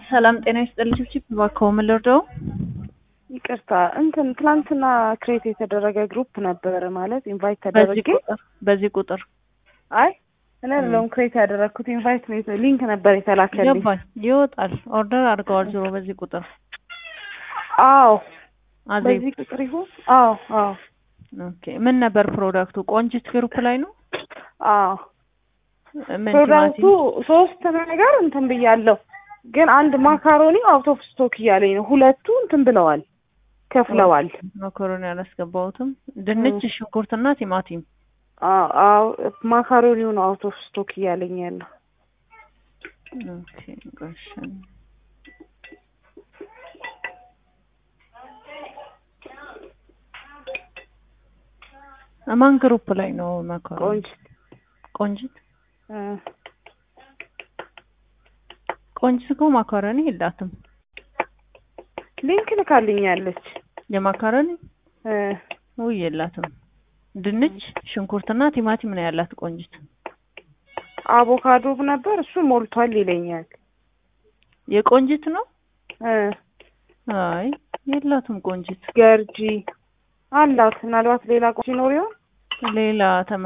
ሰላም ጤና ይስጥልኝ። ቺፕ እባክዎ ምን ልርዳው? ይቅርታ እንትን ትናንትና ክሬት የተደረገ ግሩፕ ነበረ ማለት ኢንቫይት በዚህ ተደረጌ ቁጥር በዚህ ቁጥር አይ እኔ አይደለሁም ክሬት ያደረግኩት ኢንቫይት ነው የተ- ሊንክ ነበር የተላከልኝ ገባኝ። ይወጣል። ኦርደር አድርገዋል። ዞሮ በዚህ ቁጥር አዎ አዜብ። በዚህ ቁጥር ይሁን አዎ አዎ ኦኬ። ምን ነበር ፕሮዳክቱ? ቆንጂት ግሩፕ ላይ ነው። አዎ ምን ፕሮዳክቱ ቲማቲም? ሶስት ነገር እንትን ብያለሁ ግን አንድ ማካሮኒ አውት ኦፍ ስቶክ እያለኝ ነው ሁለቱ እንትን ብለዋል ከፍለዋል ማካሮኒ አላስገባሁትም። ድንች፣ ሽንኩርትና ቲማቲም። አዎ አዎ ማካሮኒው ነው አውት ኦፍ ስቶክ እያለኝ ያለው ኦኬ ጎሽ። ማን ግሩፕ ላይ ነው ማካሮኒ? ቆንጆ ቆንጂት እ ቆንጂት እኮ ማካሮኒ የላትም። ሊንክ ልካልኛለች የማካሮኒ እ ውይ የላትም። ድንች፣ ሽንኩርትና ቲማቲም ነው ያላት ቆንጂት። አቮካዶ ነበር እሱ ሞልቷል ይለኛል የቆንጂት ነው? እ አይ የላትም ቆንጂት። ገርጂ አላት ምናልባት ሌላ ቆንጆ ይኖር ይሆን ሌላ ተመ